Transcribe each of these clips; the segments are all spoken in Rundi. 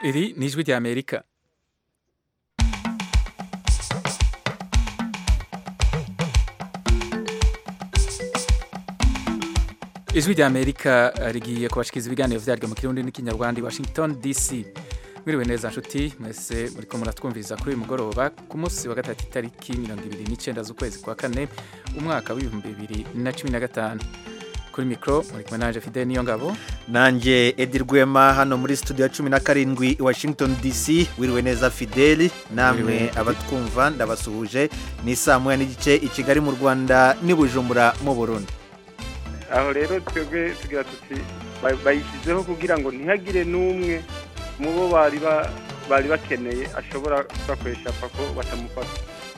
iri ni ijwi ry'amerika ijwi ry'amerika rigiye kubashikiriza ibiganiro vyaryo mu kirundi n'ikinyarwanda i washington dc mwiriwe neza nshuti mwese muriko muratwumviriza kuri uyu mugoroba ku munsi wa gatatu itariki mirongo ibiri n'icenda z'ukwezi kwa kane umwaka w'ibihumbi bibiri na cumi na gatanu kuri mikoro muri kumwe nanje fidel niyo ngabo nanjye edi rwema hano muri studio ya cumi na karindwi i washington dc wiriwe neza fideli namwe Wiriwe. abatwumva ndabasuhuje ni saa moya n'igice i kigali mu rwanda n'i bujumbura mu burundi aho rero twebwe tugira tuti ba- bayishyizeho kugira ngo ntihagire n'umwe mu bo bari ba- bari bakeneye ashobora kubakoresha pako batamufata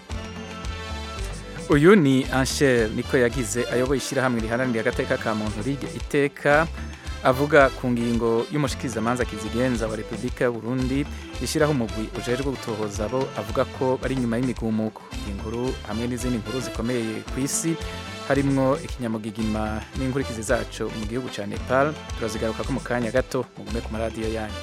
uyu ni ansher niko yagize ayoboye ishyirahamwe riharanira agateka ka muntu rige iteka avuga ku ngingo y'umushikirizamanza kizigenza wa repubulika y'u burundi ishyiraho umugwi ujejwe gutohoza abo avuga ko bari inyuma y'imigumuko iyi nkuru hamwe n'izindi nkuru zikomeye ku isi harimwo ikinyamugigima n'inkurikizi zaco mu gihugu ca nepal turazigaruka ko mu kanya gato mugume ku maradiyo yanyu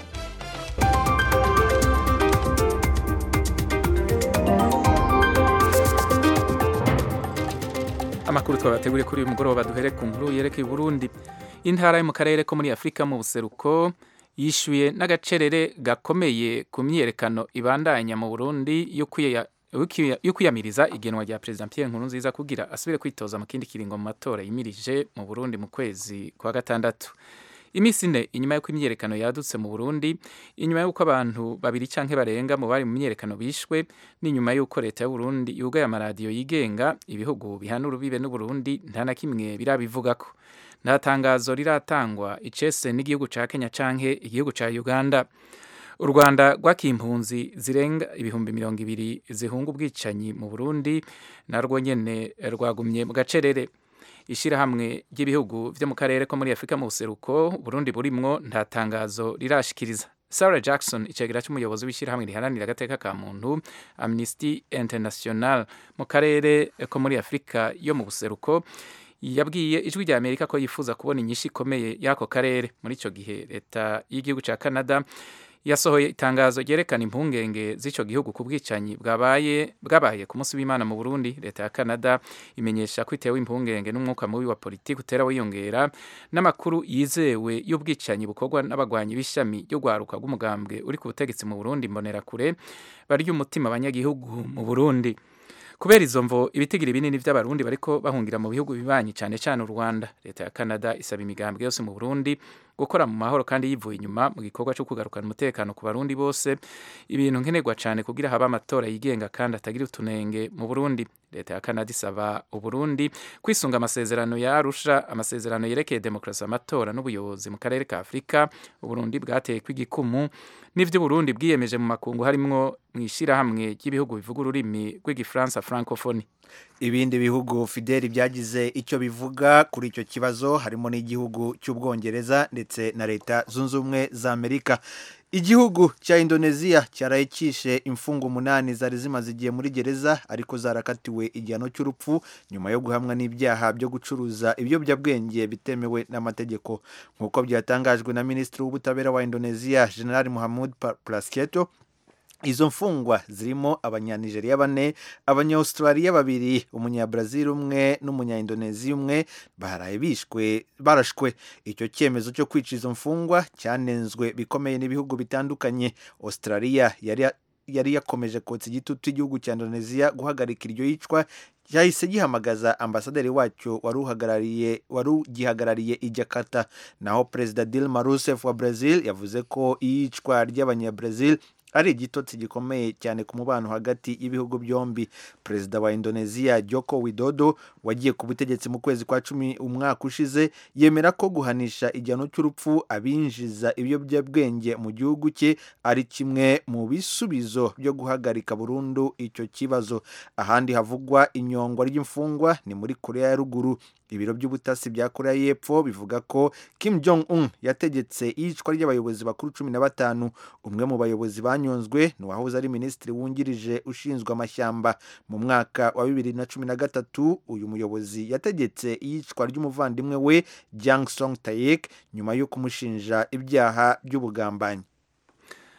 amakuru twabateguriye kuri uyu mugoroba duhere ku nkuru yerekeye Burundi intara yo mu karere ko muri Afurika mu buseruko yishuye n'agacerere gakomeye ku myiyerekano ibandanya mu Burundi yo kwiya- yo kwiya- yo kwiyamiriza igenwa rya Perezida Pierre Nkurunziza kugira asubire kwitoza mu kindi kiringo mu matora yimirije mu Burundi mu kwezi kwa gatandatu iminsi ine inyuma y'uko imyiyerekano yadutse mu Burundi inyuma y'uko abantu babiri canke barenga mu bari mu myiyerekano bishwe n'inyuma y'uko leta y'u Burundi yugaye amaradiyo yigenga ibihugu bihana urubibe n'u Burundi nta na kimwe birabivugako nta tangazo riratangwa icese n'igihugu ca Kenya canke igihugu ca Uganda u Rwanda rwakiye impunzi zirenga ibihumbi mirongo ibiri zihunga ubwicanyi mu Burundi narwo nyene rwagumye mu gacerere ishirahamwe ry'ibihugu vyo mu karere ko muri Afurika mu buseruko Burundi burimwo nta tangazo rirashikiriza Sarah Jackson icegera c'umuyobozi w'ishirahamwe riharanira agateka ka muntu Amnesty International mu karere ko muri Afurika yo mu buseruko yabwiye ijwi rya Amerika ko yifuza kubona inyinshi ikomeye y'ako karere muri ico gihe leta y'igihugu ca Canada yasohoye itangazo ryerekana impungenge z'ico gihugu ku bwicanyi bwabaye bwabaye ku munsi w'Imana mu Burundi leta ya Canada imenyesha ko itewe impungenge n'umwuka mubi wa politiki utera wiyongera n'amakuru yizewe y'ubwicanyi bukorwa n'abagwanyi b'ishami ryo gwaruka rw'umugambwe uri ku butegetsi mu Burundi mbonerakure barya umutima abanyagihugu mu Burundi kubera izo mvo ibitigiri binini vy'abarundi bariko bahungira mu bihugu bibanyi cane cane u Rwanda leta ya Canada isaba imigambwe yose mu Burundi gukora mu mahoro kandi yivuye inyuma mu gikorwa cyo kugarukana umutekano ku barundi bose ibintu nkenerwa cane kugira habe amatora yigenga kandi atagira utunenge mu Burundi leta ya Canada isaba uburundi kwisunga amasezerano ya Arusha amasezerano yerekeye demokrasi amatora n'ubuyobozi mu karere ka Afurika uburundi bwateye kw'igikumu n'ivyo Burundi bwiyemeje mu makungu harimwo mw'ishirahamwe ry'ibihugu bivuga ururimi rw'igifaransa francophonie ibindi bihugu fideli byagize icyo bivuga kuri icyo kibazo harimo n'igihugu cy'ubwongereza ndetse na leta zunze ubumwe za amerika igihugu cya indoneziya cyaraye cyishe imfungo umunani zari zimaze igihe muri gereza ariko zarakatiwe igihano cy'urupfu nyuma yo guhamwa n'ibyaha byo gucuruza ibiyobyabwenge bitemewe n'amategeko nk'uko byatangajwe na minisitiri w'ubutabera wa indoneziya general muhammad prasketto izo mfungwa zirimo abanyanigeriya bane abanyaustraliya babiri umunyabrazil umwe n'umunyaindoneziya umwe baraye bishwe barashwe icyo cyemezo cyo kwica izo mfungwa cyanenzwe bikomeye n'ibihugu bitandukanye australia yari yari yakomeje kotsa igitutu igihugu cya indoneziya guhagarika iryo yicwa cyahise gihamagaza ambasaderi wacyo wari uhagarariye wari ugihagarariye i Jakarta naho perezida Dilma Rousseff wa Brazil yavuze ko iyicwa ry'abanyabrazil ari igitotsi gikomeye cyane ku mubano hagati y'ibihugu byombi perezida wa indoneziya joko widodo wagiye ku butegetsi mu kwezi kwa cumi umwaka ushize yemera ko guhanisha igihano cy'urupfu abinjiza ibiyobyabwenge mu gihugu cye ari kimwe mu bisubizo byo guhagarika burundu icyo kibazo ahandi havugwa inyongwa ry'imfungwa ni muri korea ya ruguru ibiro by'ubutasi bya korea y'epfo bivuga ko kim jong un yategetse iyicwa ry'abayobozi bakuru cumi na batanu umwe mu bayobozi banyonzwe ni uwahoze ari minisitiri wungirije ushinzwe amashyamba mu mwaka wa bibiri na cumi na gatatu uyu muyobozi yategetse iyicwa ry'umuvandimwe we jang song taek nyuma yo kumushinja ibyaha by'ubugambanyi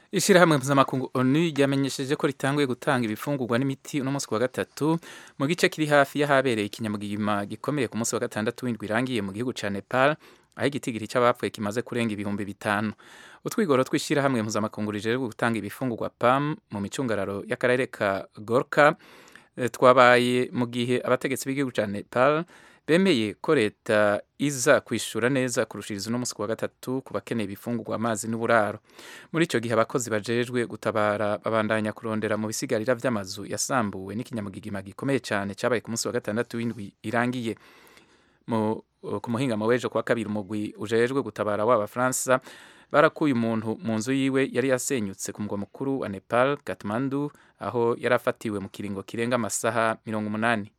Ishirahamwe mpuzamakungu ONU ryamenyesheje ko ritanguye gutanga ibifungurwa n'imiti uno munsi wa gatatu mu gice kiri hafi y'ahabereye ikinyamugigima gikomeye ku munsi wa gatandatu w'indwi irangiye mu gihugu ca Nepal aho igitigiri c'abapfuye kimaze kurenga ibihumbi bitanu utwigoro tw'ishirahamwe mpuzamakungu rijejwe gutanga ibifungurwa PAM mu micungararo y'akarere ka Gorka eh, twabaye mu gihe abategetsi b'igihugu ca Nepal bemeye ko leta iza kwishura neza kurushiriza uno munsi wa gatatu ku bakeneye ibifungurwa amazi n'uburaro muri ico gihe abakozi bajejwe gutabara babandanya kurondera mu bisigarira vy'amazu yasambuwe n'ikinyamugigima gikomeye cyane cyabaye ku munsi wa gatandatu w'indwi irangiye mu ku muhingamo w'ejo kuwa kabiri umugwi ujejwe gutabara w'abafaransa barakuye umuntu mu nzu yiwe yari yasenyutse ku mugwa mukuru wa Nepal Kathmandu aho yari afatiwe mu kiringo kirenga amasaha mirongo umunani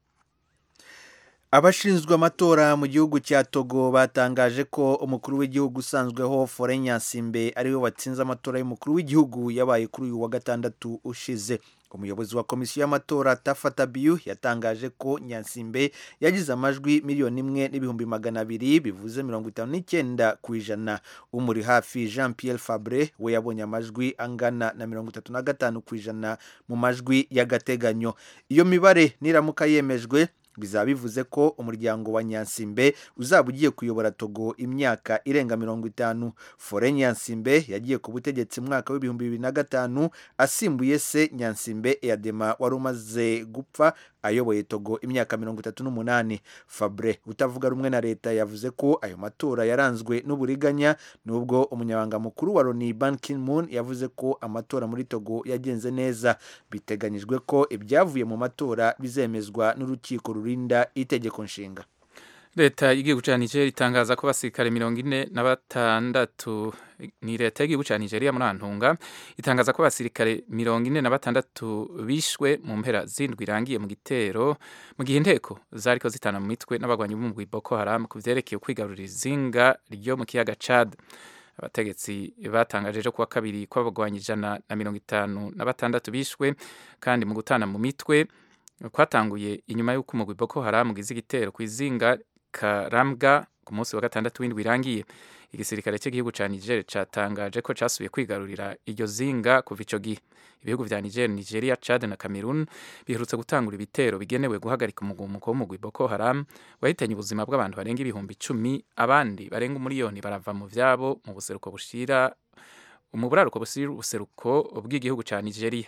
abashinzwe amatora mu gihugu cya togo batangaje ko umukuru w'igihugu usanzweho fore nyasimbe ariwe watsinze amatora y'umukuru w'igihugu yabaye kuri uyu wa gatandatu ushize umuyobozi wa komisiyo y'amatora tafata biyu yatangaje ko nyasimbe yagize amajwi miliyoni imwe n'ibihumbi magana abiri bivuze mirongo itanu n'icyenda ku ijana umuri hafi jean pierre fabre we yabonye amajwi angana na mirongo itatu na gatanu ku ijana mu majwi y'agateganyo iyo mibare niramuka yemejwe bizaba bivuze ko umuryango wa nyansimbe uzaba ugiye kuyobora togo imyaka irenga mirongo itanu fore nyansimbe yagiye ku butegetsi mwaka w'ibihumbi bibiri na gatanu asimbuye se nyansimbe eyadema wari umaze gupfa ayoboye togo imyaka mirongo itatu n'umunani fabre utavuga rumwe na leta yavuze ko ayo matora yaranzwe n'uburiganya nubwo umunyabanga mukuru wa loni ban ki-moon yavuze ko amatora muri togo yagenze neza biteganyijwe ko ibyavuye mu matora bizemezwa n'urukiko rurinda itegeko nshinga leta y'igihugu cya nigeria itangaza ko abasirikare mirongo ine na batandatu ni leta y'igihugu cya nigeria muri antunga itangaza ko abasirikare mirongo ine na batandatu bishwe mu mpera zindwi irangiye mu gitero mu gihe inteko zariko zitana mu mitwe n'abagwanyi b'umugwi boko haram ku vyerekeye kwigarurira izinga ryo mu kiyaga chad abategetsi batangaje ejo kuwa kabiri ko abagwanyi ijana na mirongo itanu na batandatu bishwe kandi mu gutana mu mitwe kwatanguye inyuma y'uko umugwi boko haram ugize igitero ku izinga karambwa ku munsi wa gatandatu w'indwi irangiye igisirikare cy'igihugu cya niger cyatangaje ko cyasubiye kwigarurira iryo zinga kuva icyo gihe ibihugu vya niger nigeria chad na cameroon biherutse gutangura ibitero bigenewe guhagarika umugumuko w'umugwi boko haram wahitanye ubuzima bw'abantu barenga ibihumbi icumi abandi barenga umuriyoni barava mu vyabo mu buseruko bushira mu buraruko bushira ubuseruko bw'igihugu cya nigeria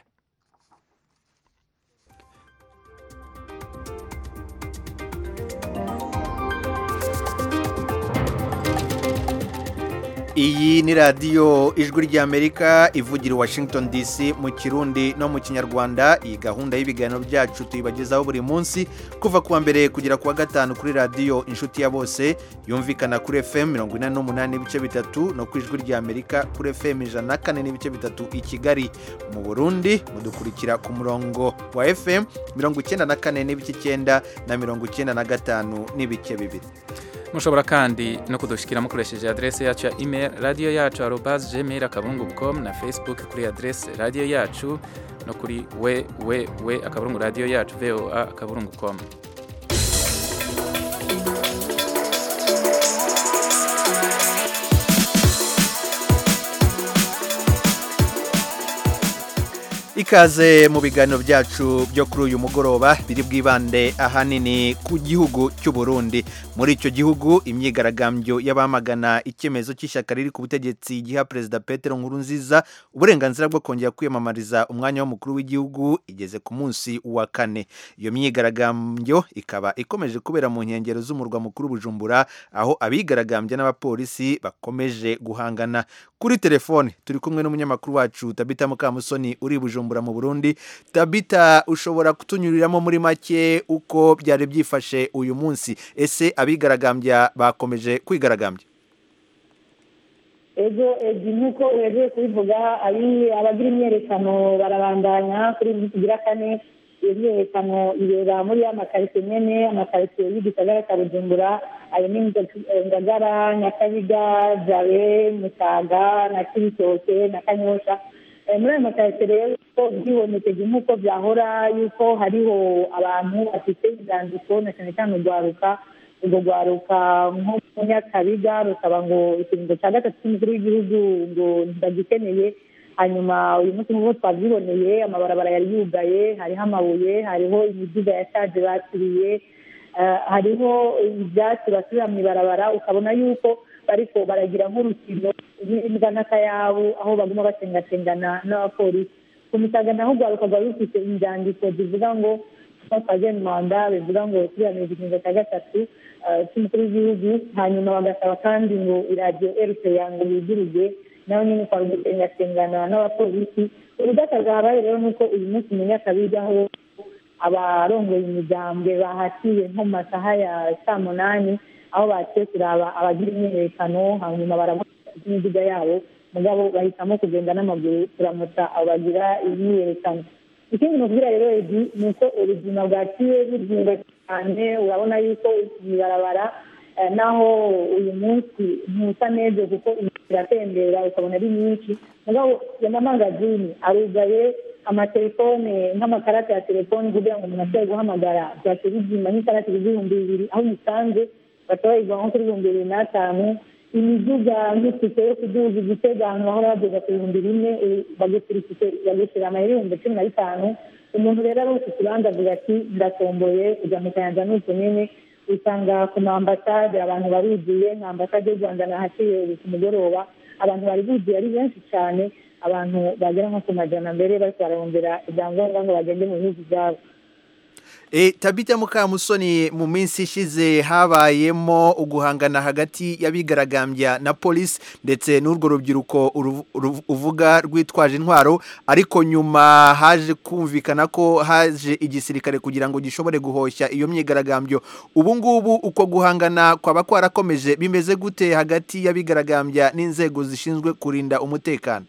iyi ni radiyo ijwi ry'amerika ivugira i washington dc mu kirundi no mu kinyarwanda iyi gahunda y'ibiganiro byacu tuyibagezaho buri munsi kuva kuwa mbere kugera kuwa gatanu kuri radiyo inshuti ya bose yumvikana kuri fm mirongo inani n'umunani n'ibice bitatu no ku ijwi ry'amerika kuri fm ijana na kane n'ibice bitatu i kigali mu burundi mudukurikira ku murongo wa fm mirongo icyenda na kane n'ibice icyenda na mirongo icyenda na gatanu n'ibice bibiri mushobora kandi no kudushikira mukoresheje adrese yacu ya email radiyo yacu arobas gmail akabungu com na facebook kuri adrese radiyo yacu no kuri we we we akaburungu radiyo yacu voa akaburungu com ikaze mu biganiro byacu byo kuri uyu mugoroba biri bwibande ahanini ku gihugu cy'u Burundi muri icyo gihugu imyigaragambyo y'abamagana icyemezo cy'ishyaka riri ku butegetsi giha perezida Petero Nkurunziza uburenganzira bwo kongera kwiyamamariza umwanya w'umukuru w'igihugu igeze ku munsi wa kane iyo myigaragambyo ikaba ikomeje kubera mu nkengero z'umurwa mukuru Bujumbura aho abigaragambya n'abapolisi bakomeje guhangana kuri telefone turi kumwe n'umunyamakuru wacu Tabita Mukamusoni uri Bujumbura mu Burundi Tabita ushobora kutunyuriramo muri make uko byari byifashe uyu munsi ese abigaragambya bakomeje kwigaragambya ejo edi nk'uko uhejeje kubivuga abagira imyerekano barabandanya kuri iyi tugira kane iyo myerekano ibera muri ya makaritsiye nyene amakaritsiye y'igisagara cya bujumbura ayo ni ngagara nyakabiga jabe mutaga na kibitoke na kanyosha muri ayo makaritsiye rero byibonekeje nk'uko byahora yuko hariho abantu bafite inzandiko na cyane cyane urwaruka urwo rwaruka nko mu nyakabiga rukaba ngo ikiringo cya gatatu cy'umukuru w'igihugu ngo ndagikeneye hanyuma uyu munsi nk'uko twabyiboneye amabarabara yari yugaye hariho amabuye hariho imiduga yashaje bakiriye eh, hariho ibyatsi basubira mu ibarabara ukabona yuko bariko baragira nk'urukino rw'imbwa n'akayabu aho baguma basengatengana n'abapolisi ku misaga naho urwaruka rwari rufite inzandiko zivuga ngo twajya mu manda bivuga ngo turiya igikingo cya gatatu eh, cy'umukuru w'igihugu hanyuma bagasaba kandi ngo iradiyo rpa ngo yuguruge nawe nyine kwa gusengatengana n'abapolisi ubudakazi habaye rero ni uko uyu munsi umenya akabigaho abarongoye imigambwe bahatiye nko mu masaha ya saa munani aho baciye kuraba abagira imyiyerekano hanyuma barabona imiduga yabo mugabo bahitamo kugenda n'amaguru kuramutsa abo bagira imyiyerekano ikindi nubwira rero edi ni uko ubuzima bwaciye buzinga cyane urabona yuko ibarabara eh, naho uyu munsi ntusa neza kuko imiti iratembera ukabona ari myinshi mugabo amamangazini arugaye amatelefone nk'amakarata ya telefoni kugira ngo umuntu ashobore guhamagara byace bizima nk'ikarata ibihumbi bibiri aho umusanze bashobora kugura nko kuri ibihumbi bibiri n'atanu imiduga nk'itike yo kuduza igitega ahantu bahora bageza ku bihumbi bine bagushyira amayeri ibihumbi cumi na bitanu umuntu rero ari ufite ikibanza avuga ati ndatomboye kujya mu kayanja n'uko nyine usanga ku ma ambasade abantu baruzuye nka ambasade y'u rwanda nahaciye ku mugoroba abantu bari buzuye ari benshi cyane abantu bagera nko ku majana mbere bari bararondera ibyangombwa ngo bagende mu bihugu byabo E, tabita mukamusoni mu minsi ishize habayemo uguhangana hagati y'abigaragambya na polisi ndetse n'urwo rubyiruko uru- uru- uvuga rwitwaje intwaro ariko nyuma haje kumvikana ko haje igisirikare kugira ngo gishobore guhoshya iyo myigaragambyo ubu ngubu uko guhangana kwaba kwarakomeje bimeze gute hagati y'abigaragambya n'inzego zishinzwe kurinda umutekano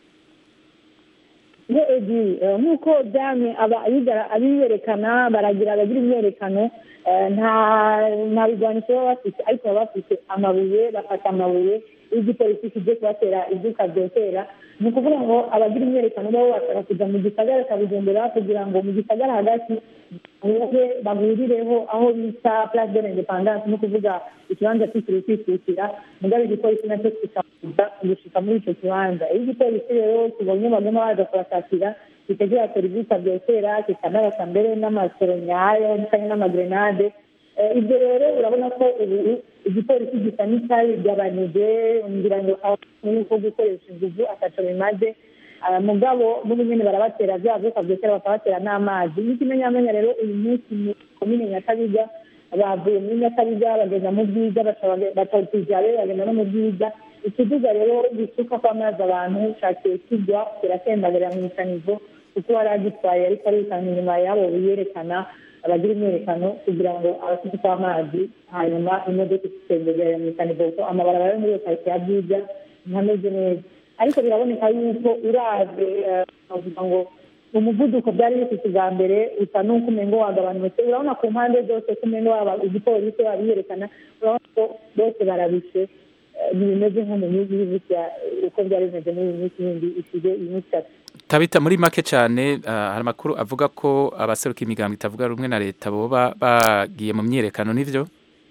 iyo edi eh, nk'uko byamye aba- abigara- abiyerekana baragira abagira imyerekano eh, nta nta bigwanisho baba bafite ariko baba bafite amabuye bafata amabuye iyo igipolisi kijye kubatera ibyuka byotera ni ukuvuga ngo abagira imyerekano bo bashaka kujya mu gisagara cya bujumbura kugira ngo mu gisagara hagati bahure bahurireho aho bita place de l'independance ni ukuvuga ikibanza cyitiriwe kwikukira mugabe igipolisi nacyo kikabuza gushika muri icyo kibanza iyo igipolisi rero kibonye baguma baza kubashakira kikagira serivisi byotera kikanabasa mbere n'amasoro nyayo cyangwa n'amagrenade Eh, ibyo rero urabona ko ubu igipolisi gisa n'icyabigabanije ngira ngo aho yuko gukoresha inguvu ataco bimaze Ah, mugabo n'ubu nyene barabatera vya vyuka vyotera bakabatera n'amazi n'ikimenyamenya rero uyu munsi mu komine nyakabiga bavuye muri nyakabiga bagenda mu bwiza batotijare bagenda no mu bwiza ikiduga rero gisuka kw'amazi abantu cakiye kigwa kiratembagara mu ikanivo kuko wari agitwaye ariko arikana inyuma yabo biyerekana abagira imyerekano kugira ngo abafite kw'amazi hanyuma imodoka ikitembegera mu ikanivo kuko amabarabara yo muri iyo karitsiye ya bwiza ntameze neza ariko biraboneka yuko uraze eh, bavuga ngo umuvuduko byari bifite ubwa mbere usa n'uko umengo wagabanutse urabona ku mpande zose ko umengo waba igipolisi babiyerekana urabona ko bose barabishe eh, ntibimeze nko mu minsi y'ibiti uko byari bimeze muri iyi minsi yindi isize iyi minsi itatu tabita muri make cyane ah, hari amakuru avuga ko abaseruka imigambi itavuga rumwe na leta boba bagiye mu myiyerekano n'ivyo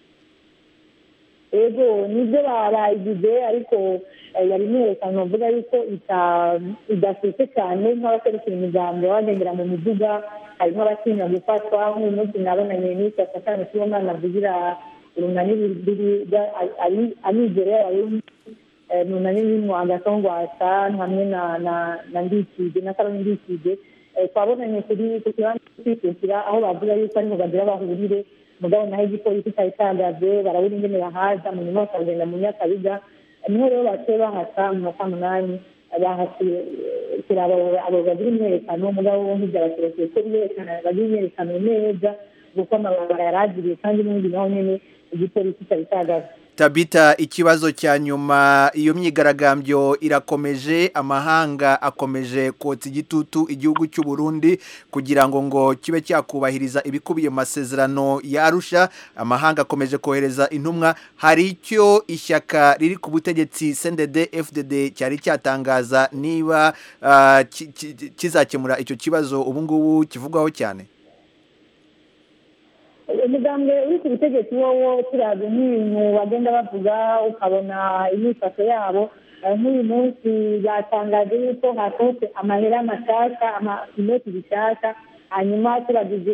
ego nibyo barayigize ariko eh, yari imyerekano bavuga yuko ita- idasetse cyane nk'abaserukira imigambi bagendera mu miduga harimo abatinya gufatwa nk'uyu munsi nabonanye n'icyo satani cy'umwana avugira urunani rubiri amizero y'abarundi eh, urunani ririmo agasongwasa hamwe na na na ndikide na karoni ndikide Eh, twabonanye kuri ku kibanza cy'ukwikukira aho bavuga yuko ariho bagira bahurire mugabo naho igipolisi cyari cyahagaze barabura ingene bahaza mu nyuma bakagenda mu nyakabiga niho rero baciye bahasa mu masaha munani bahasiye kuraba abo bagira imyerekano mugabo bo ntibyabakerekeye ko biyerekana bagira imyerekano neza kuko amabarabara yaragiriye kandi n'ubundi naho nyene igipolisi cyari cyahagaze tabita ikibazo cya nyuma iyo myigaragambyo irakomeje amahanga akomeje kotsa igitutu igihugu cy'u Burundi kugira ngo ngo kibe cyakubahiriza ibikubiye mu masezerano yarusha amahanga akomeje kohereza intumwa hari icyo ishyaka riri ku butegetsi CNDD FDD cyari cyatangaza niba ah, ki- ki- kizakemura icyo kibazo ubu ngubu kivugwaho cyane umugambwe uri ku butegetsi wowo turazi nk'ibintu bagenda bavuga ukabona imyifato yabo nk'uyu munsi batangaje yuko hasohotse amahera mashasha inoti zishasha hanyuma turagize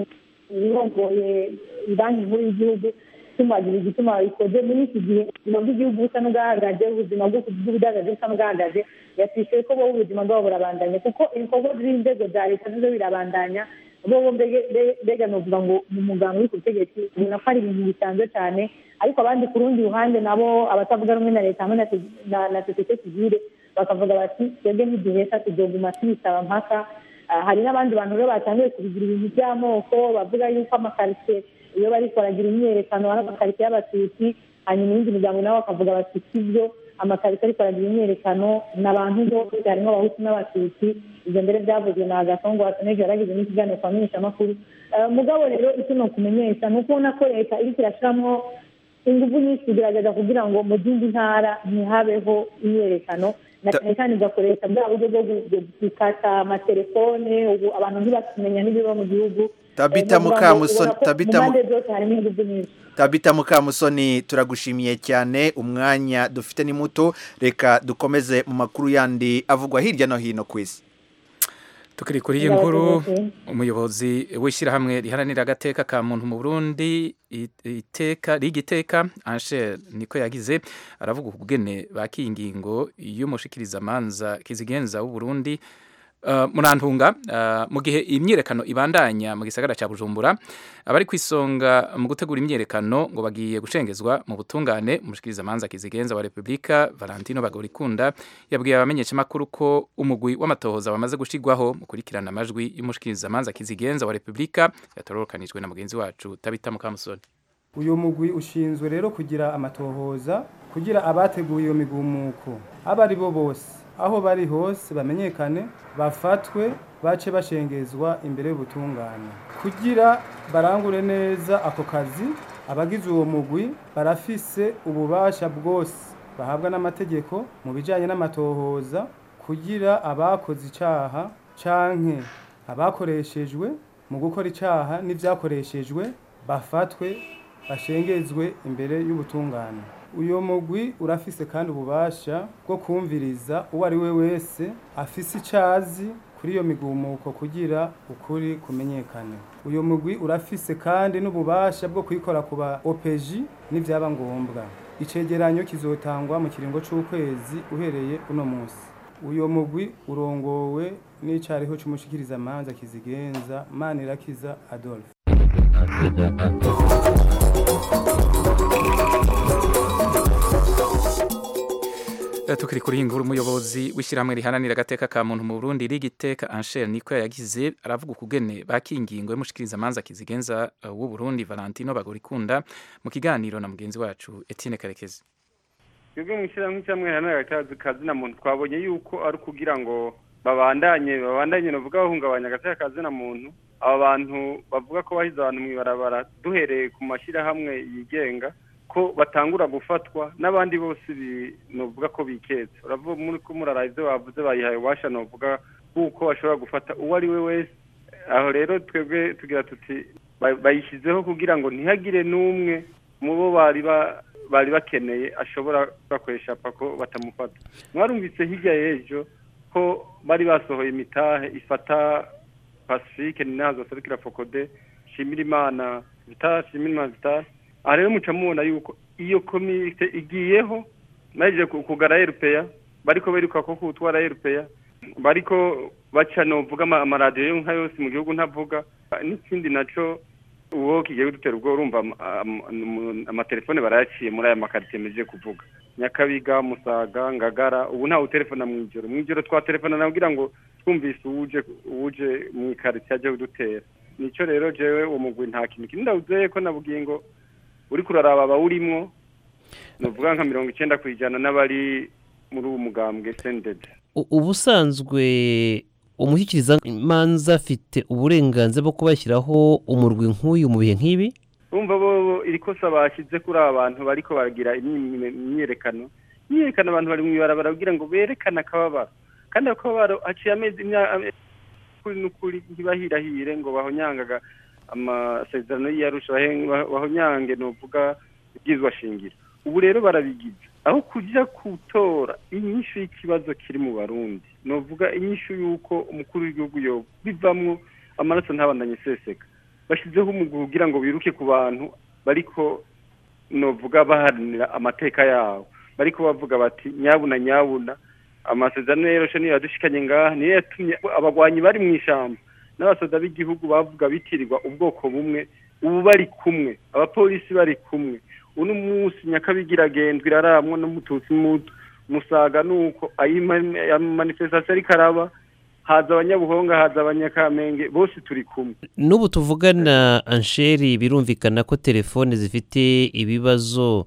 ibirongoye banki nkuru y'igihugu tumagira igituma ikoze muri iki gihe ubuzima bw'igihugu busa n'ubwahagaze ubuzima bw'ubudagaje busa n'ubwahagaze yatwishyuye ko bo ubuzima bwabo burabandanya kuko ibikorwa by'inzego za leta nizo birabandanya bo mbega ni ukuvuga ngo mu muganga uri ku butegetsi ubona ko ari ibintu bisanzwe cyane ariko abandi ku rundi ruhande nabo abatavuga rumwe na leta hamwe na sosiyete sivile bakavuga bati twebwe ntiduhesha tugomba tubisaba mpaka hari n'abandi bantu rero batangiye kubigira ibintu by'amoko bavuga yuko amakaritsiye iyo bari baragira imyerekano ari amakaritsiye y'abatutsi hanyuma iyindi miryango nabo bakavuga bati sibyo amakaritsiye ariko aragira imyerekano ni abantu bose harimo abahutu n'abatutsi ibyo mbere byavuzwe na agasongo wasoneje yaragize n'ikiganiro kwa menyeshamakuru mugabo rero icyo ni ukumenyesha ni ukubona ko leta iriko irashiramwo ingufu nyinshi kugerageza kugira ngo mu zindi ntara ntihabeho imyerekano na cyane cyane igakoresha bwa buryo bwo gukata amatelefone ubu abantu ntibakimenya n'ibiba mu gihugu tabita mukamusoni tabita mu mpande zose harimo ingufu nyinshi tabita mukamusoni turagushimiye cyane umwanya dufite ni muto reka dukomeze mu makuru yandi avugwa hirya no hino ku isi tukiri kuri iyi nkuru umuyobozi w'ishyirahamwe riharanira agateka ka muntu mu burundi iteka rigiteka ansher niko yagize aravuga ubugene bakiye ingingo y'umushikirizamanza kizigenza w'uburundi Uh, murantunga uh, mu gihe imyerekano ibandanya mu gisagara cya Bujumbura abari kwisonga mu gutegura imyerekano ngo bagiye gucengezwa mu butungane umushikiriza manza kizigenza wa Republika Valentino Bagorikunda yabwiye abamenyesha makuru ko umugwi w'amatohoza bamaze gushigwaho mu kurikirana amajwi y'umushikiriza manza kizigenza wa Republika yatorokanijwe na mugenzi wacu Tabita Mukamusoni uyu mugwi ushinzwe rero kugira amatohoza kugira abateguye iyo migumuko abari bo bose aho bari hose bamenyekane bafatwe bace bashengezwa imbere y'ubutungane kugira barangure neza ako kazi abagize uwo mugwi barafise ububasha bwose bahabwa n'amategeko mu bijyanye n'amatohoza kugira abakoze icyaha canke abakoreshejwe mu gukora icyaha n'ibyakoreshejwe bafatwe bashengezwe imbere y'ubutungane uyu mugwi urafise kandi ububasha bwo kumviriza uwo ari we wese afise icyazi kuri iyo migumuko kugira ukuri kumenyekane uyu mugwi urafise kandi n'ububasha bwo kuyikora ku ba opeji n'ibyaba ngombwa icegeranyo kizotangwa mu kiringo c'ukwezi uhereye uno munsi uyu mugwi urongowe n'icariho c'umushikirizamanza kizigenza manirakiza adolphe tukiri kuri iyi nkuru umuyobozi w'ishyirahamwe riharanira agateka ka muntu mu Burundi rigiteka Ansher niko yagize aravuga ukugene bakingingo y'umushikiriza manza kizigenza w'u Burundi Valentino Bagorikunda mu kiganiro na mugenzi wacu Etienne Karekezi twebwe mu ishyirahamwe cyangwa riharanira akazi na muntu twabonye yuko ari ukugira ngo babandanye babandanye bavuga bahungabanya agateka kazi na muntu aba bantu bavuga ko bahize abantu mu ibarabara duhereye ku mashyirahamwe yigenga ko batangura gufatwa n'abandi bose nuvuga ko biketse uravuga muri ko murara ibyo bavuze bayihaye ububasha nuvuga kuko bashobora gufata uwo ari we wese aho rero twebwe tugira tuti bayishyizeho kugira ngo ntihagire n'umwe mu bo bari bari bakeneye ashobora bakoresha pako batamufata mwarumvise hirya y'ejo ko bari basohoye imitahe ifata pacifique ni nazo serukira fokode shimira imana vitasi shimira imana vitasi aha rero muca mubona yuko iyo komite igiyeho naje kugara erupeya bariko beruka ko kutwara erupeya bariko baca novuga amaradiyo nka yose mu gihugu ntavuga n'ikindi naco uwo kigiye kudutera ubwo urumva amatelefone barayaciye muri aya makaritiye meje kuvuga nyakabiga musaga ngagara ubu ntawe utelefona mu ijoro mu ijoro twatelefona nabwira ngo twumvise uwuje uwuje mu ikaritiye aje kudutera nico rero jewe uwo mugwi nta kintu kinini ndawuzeye ko nabwiye ngo uri kuraraba abawurimwo nuvuga nka mirongo icyenda ku ijana n'abari muri uwo mugambwe sendede ubusanzwe umushyikiriza manza afite uburenganzira bwo kubashyiraho umurwi nk'uyu mu bihe nk'ibi bumva bo iri kosa bashyize kuri aba bantu bariko baragira imyiyerekano imyiyerekano abantu bari mu ibarabara kugira ngo berekane akababaro kandi akababaro haciye amezi kuri n'ukuri ntibahirahire ngo bahonyangaga amasezerano y'iyarusha bahonyange nuvuga ibyizwa shingiro ubu rero barabigize aho kujya gutora inyishu y'ikibazo kiri mu barundi novuga inyishu y'uko umukuru w'igihugu yo bivamwo amaraso ntabandanye seseka bashyizeho umuguru kugira ngo biruke ku bantu bariko novuga baharanira amateka yabo bariko bavuga bati nyabuna nyabuna amasezerano yeroshe niyo yadushikanye ngaha niyo yatumye abagwanyi bari mu ishyamba n'abasoda b'igihugu bavuga bitirirwa ubwoko bumwe ubu bari kumwe abapolisi bari kumwe uno munsi nyakabigira agendwa iraramwa n'umututsi muto musaga nuko ayi manifestation ariko araba haza abanyabuhonga haza abanyakamenge bose turi kumwe n'ubu tuvugana ansheri birumvikana ko telefone zifite ibibazo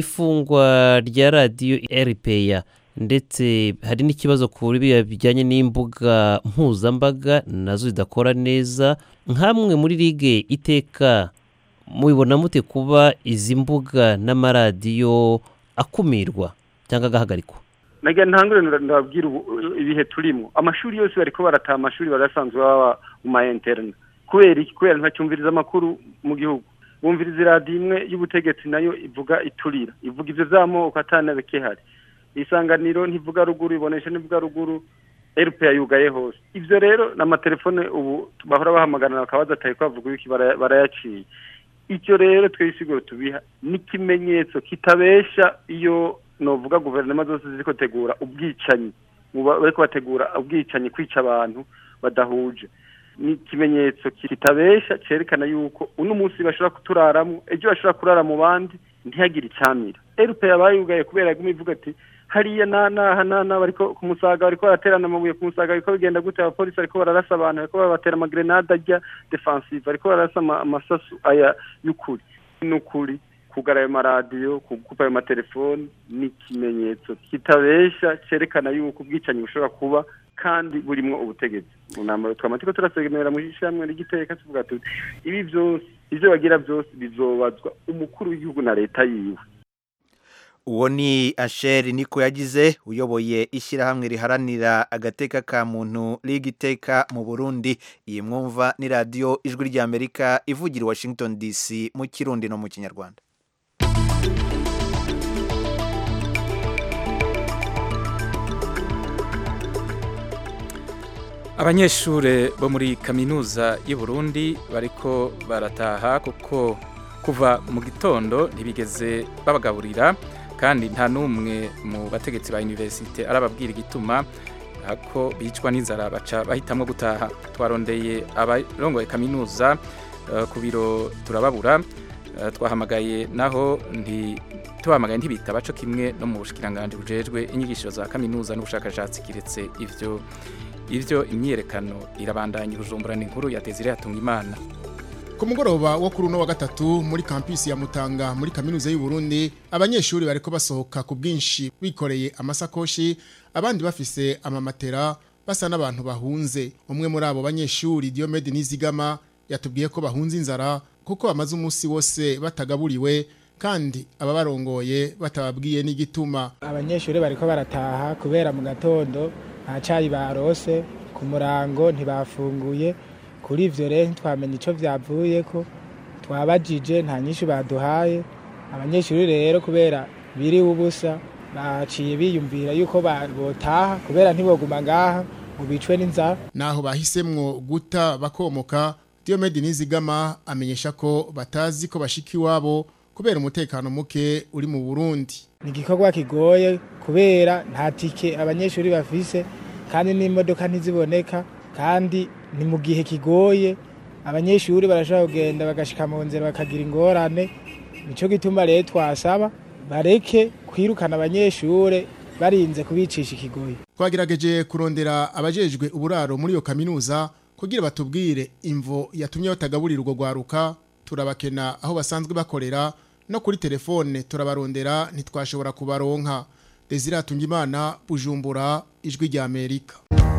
ifungwa rya radiyo eripeya ndetse hari n'ikibazo ku biriya bijyanye n'imbuga mpuzambaga nazo zidakora neza nk'amwe muri ligue iteka mubibona mute kuba izi mbuga n'amaradiyo akumirwa cyangwa agahagarikwa nagira ntangure ndababwira ubu ibihe turimo amashuri yose bariko barataha amashuri barasanzwe baba mu ma interne kubera iki kubera ntacyumviriza amakuru mu gihugu bumviriza iradiyo imwe y'ubutegetsi nayo ivuga iturira ivuga ivyo vy'amoko atanabikihari isanganiro ntivuga ruguru ibonesha ntivuga ruguru erupe yugaye hose ivyo rero n'amatelefone ubu bahora bahamagarana bakaba badataye ko bavuga iki barayaciye icyo rero twisiguro tubiha n'ikimenyetso kitabesha iyo novuga guverinoma zose ziriko tegura ubwicanyi bariko bategura ubwicanyi kwica abantu badahuje ni ikimenyetso kitabesha cerekana yuko uno munsi bashobora kuturaramwo ejo bashobora kurara mu bandi ntihagire icamira erupe yabaye yugaye kubera yaguma ivuga ati hariya nanaha nana bariko ku musaga bariko baraterana amabuye ku musaga bariko bigenda gute abapolisi bariko bararasa abantu bariko babatera amagrenade ajya defensive bariko bararasa amasasu aya y'ukuri n'ukuri kugara ayo maradiyo kugupa ayo matelefoni ni ikimenyetso kitabesha cerekana yuko ubwicanyi bushobora kuba kandi burimwo ubutegetsi mu nama twama turiko turasegemera mu ishyirahamwe ry'igiteka tuvuga tuti ibi vyose ivyo bagira vyose bizobazwa umukuru w'igihugu na leta yiwe uwo ni asheri niko yagize uyoboye ishyirahamwe riharanira agateka ka muntu rigiteka mu burundi iyi mwumva ni radiyo ijwi ry'amerika ivugira washington dc mu kirundi no mu kinyarwanda abanyeshuri bo muri kaminuza y'u Burundi bariko barataha kuko kuva mu gitondo ntibigeze babagaburira kandi nta n'umwe mu bategetsi ba universite arababwira igituma ko bicwa n'inzara baca bahitamwo gutaha twarondeye abarongoye kaminuza ku biro turababura twahamagaye naho tubahamagaye ntibitaba co kimwe no mu bushikiranganje bujejwe inyigisho za kaminuza n'ubushakashatsi kiretse ivyo ivyo imyiyerekano irabandanya ubujumbura inkuru ya Desire Hatunga Imana ku mugoroba wo kuri uno wa gatatu muri kampisi ya Mutanga muri kaminuza y'u Burundi abanyeshuri bariko basohoka ku bwinshi bikoreye amasakoshi abandi bafise amamatera basa n'abantu bahunze umwe muri abo banyeshuri Diomede Nizigama yatubwiye ko bahunze inzara kuko bamaze umunsi wose batagaburiwe kandi ababarongoye batababwiye n'igituma abanyeshuri bariko barataha kubera mu gatondo nta cayi barose ku murango ntibafunguye kuri ivyo rero ntitwamenya ico vyavuyeko twabajije nta nyinshi baduhaye abanyeshuri rero kubera biriwe ubusa baciye biyumvira yuko botaha kubera ntiboguma ngaha ngo bicwe n'inzara naho bahisemwo guta bakomoka Diomede Nizigama amenyesha ko batazi ko bashika iwabo kubera umutekano muke uri mu Burundi ni igikorwa kigoye kubera nta tike abanyeshuri bafise kandi n'imodoka ntiziboneka kandi ni mu gihe kigoye abanyeshuri barashobora kugenda bagashika mu nzira bakagira ingorane nico gituma rero twasaba bareke kwirukana abanyeshure barinze kubicisha ikigoye twagerageje kurondera abajejwe uburaro muri iyo kaminuza kugira batubwire imvo yatumye batagaburira urwo rwaruka turabakena aho basanzwe bakorera no kuri telefone turabarondera ntitwashobora kubaronka Desire Hatungimana Bujumbura ijwi rya Amerika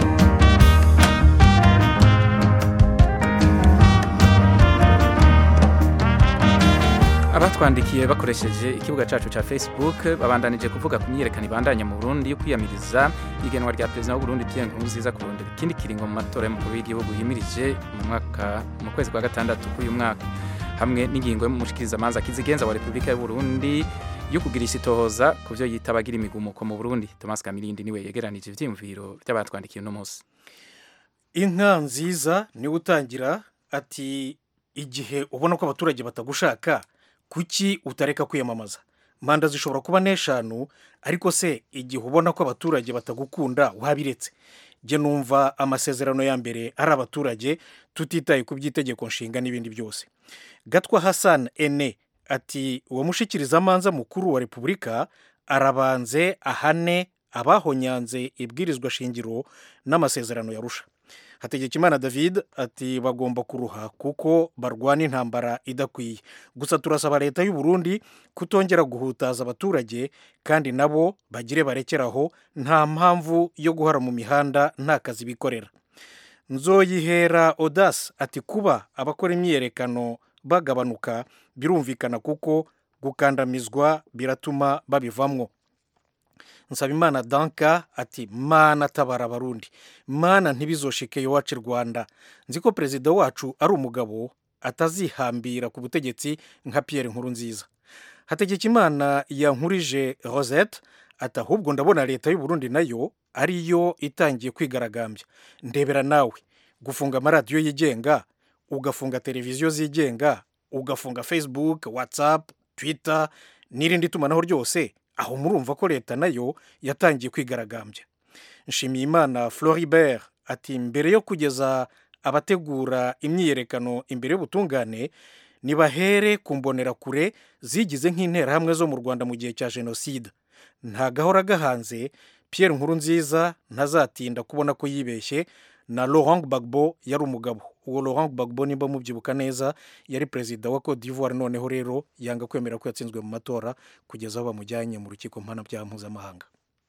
abatwandikiye bakoresheje ikibuga cacu ca Facebook babandanije kuvuga ku myiyerekano ibandanya mu Burundi yo kwiyamiriza igenwa rya perezida w'u Burundi Pierre Nkurunziza kurondera ikindi kiringo mu matora y'umukuru w'igihugu yimirije mu mwaka mu kwezi kwa gatandatu k'uyu mwaka hamwe n'ingingo y'umushikirizamanza kizigenza wa Repubulika y'u Burundi yo kugira isitohoza ku byo yita abagira imigumuko mu burundi thomas kamirindi niwe yegeranije ivyiyumviro by'abatwandikiye uno munsi inka nziza niwe utangira ati igihe ubona ko abaturage batagushaka kuki utareka kwiyamamaza manda zishobora kuba n'eshanu ariko se igihe ubona ko abaturage batagukunda wabiretse jye numva amasezerano ya mbere ari abaturage tutitaye ku by'itegeko nshinga n'ibindi byose gatwa hassan ene ati uwo mushikirizamanza mukuru wa repubulika arabanze ahane abahonyanze ibwirizwa shingiro n'amasezerano yarusha hategekimana david ati bagomba kuruha kuko barwana intambara idakwiye gusa turasaba leta y'u Burundi kutongera guhutaza abaturage kandi nabo bagire barekeraho nta mpamvu yo guhara mu mihanda nta kazi bikorera nzoyihera odasi ati kuba abakora imyiyerekano bagabanuka birumvikana kuko gukandamizwa biratuma babivamwo nsabimana danka ati mana tabara abarundi mana ntibizoshike iwacu rwanda nzi ko perezida wacu ari umugabo atazihambira ku butegetsi nka Pierre nkuru nziza hategekimana yankurije rosette ati ahubwo ndabona leta y'u Burundi nayo ariyo itangiye kwigaragambya ndebera nawe gufunga amaradiyo yigenga ugafunga televiziyo zigenga ugafunga facebook whatsapp twitter n'irindi tumanaho ryose aho murumva ko leta nayo yatangiye kwigaragambya nshimiyimana floribert ati mbere yo kugeza abategura imyiyerekano imbere y'ubutungane nibahere ku mbonerakure zigize nk'interahamwe zo mu rwanda mu gihe cya jenoside nta gahora gahanze Pierre nkuru nziza ntazatinda kubona ko yibeshye na Laurent Gbagbo yari umugabo uwo Laurent Gbagbo nimba mubyibuka neza yari perezida wa Cote d'Ivoire noneho rero yanga kwemera ko yatsinzwe mu matora kugeza aho bamujyanye mu rukiko mpanabyaha mpuzamahanga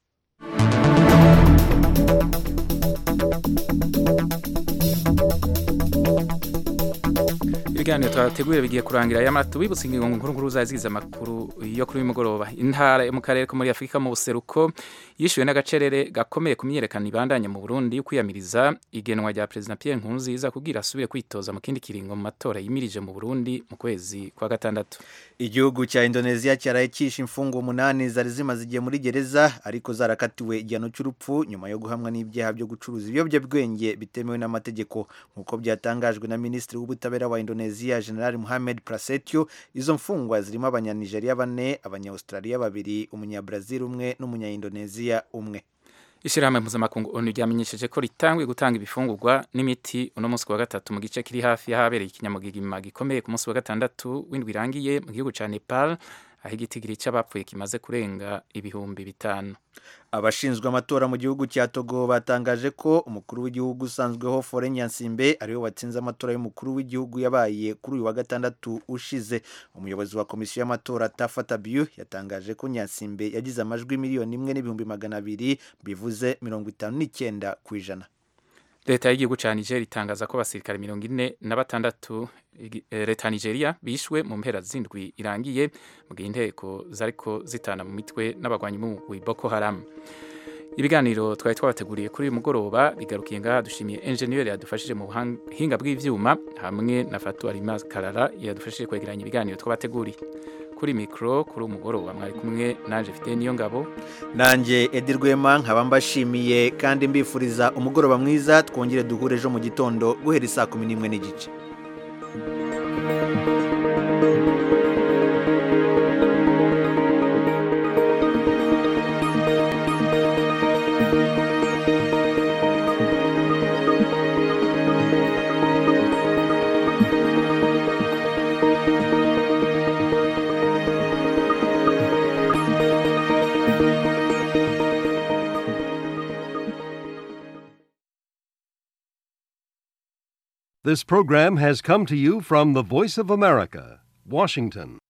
ibiganiro twateguye bigiye kurangira aya matu bibutse ingingo nkuru nkuru zazigize amakuru yo kuri uyu mugoroba intara yo mu karere ko muri afurika mu buseruko yishyuwe n'agacerere gakomeye ku myiyerekano ibandanya mu burundi yo kwiyamiriza igenwa rya perezida pierre nkurunziza kugira asubire kwitoza mu kindi kiringo mu matora yimirije mu burundi mu kwezi kwa gatandatu igihugu cya indoneziya cyaraye cyishe imfungwa umunani zari zimaze igihe muri gereza ariko zarakatiwe igihano cy'urupfu nyuma yo guhamwa n'ibyaha byo gucuruza ibiyobyabwenge bitemewe n'amategeko nk'uko byatangajwe na minisitiri w'ubutabera wa indoneziya general muhamed prasetyo izo mfungwa zirimo abanyanigeriya bane abanyaustraliya babiri umunyabrazil umwe n'umunya-indoneziya umwe ishyirahamwe mpuzamakungu onu ryamenyesheje ko ritanguye gutanga ibifungurwa n'imiti uno munsi wa gatatu mu gice kiri hafi y'ahabereye ikinyamugigima gikomeye ku munsi wa gatandatu w'indwi irangiye mu gihugu cya nepal aho igitigiri cy'abapfuye kimaze kurenga ibihumbi bitanu abashinzwe amatora mu gihugu cya togo batangaje ko umukuru w'igihugu usanzweho fore nyansimbe ariwe watsinze amatora y'umukuru w'igihugu yabaye kuri uyu wa gatandatu ushize umuyobozi wa komisiyo y'amatora tafata biyu yatangaje ko nyansimbe yagize amajwi miliyoni imwe n'ibihumbi magana abiri bivuze mirongo itanu n'icyenda ku ijana leta y'igihugu cya nigeria itangaza ko abasirikare mirongo ine na batandatu leta ya nigeria bishwe mu mpera z'indwi irangiye mu gihe inteko zariko zitana mu mitwe n'abagwanyi b'umugwi boko haram ibiganiro twari twabateguriye kuri uyu mugoroba bigarukiye ngaha dushimiye enjeniyeri yadufashije mu buhinga bw'ibyuma hamwe na fatu arima karara yadufashije kwegeranya ibiganiro twabateguriye kuri mikoro kuri umugoroba mwari kumwe nanjye mfite niyo ngabo nanjye edi rwema nkaba mbashimiye kandi mbifuriza umugoroba mwiza twongere duhure ejo mu gitondo guhera isaa kumi n'imwe n'igice This program has come to you from the Voice of America, Washington.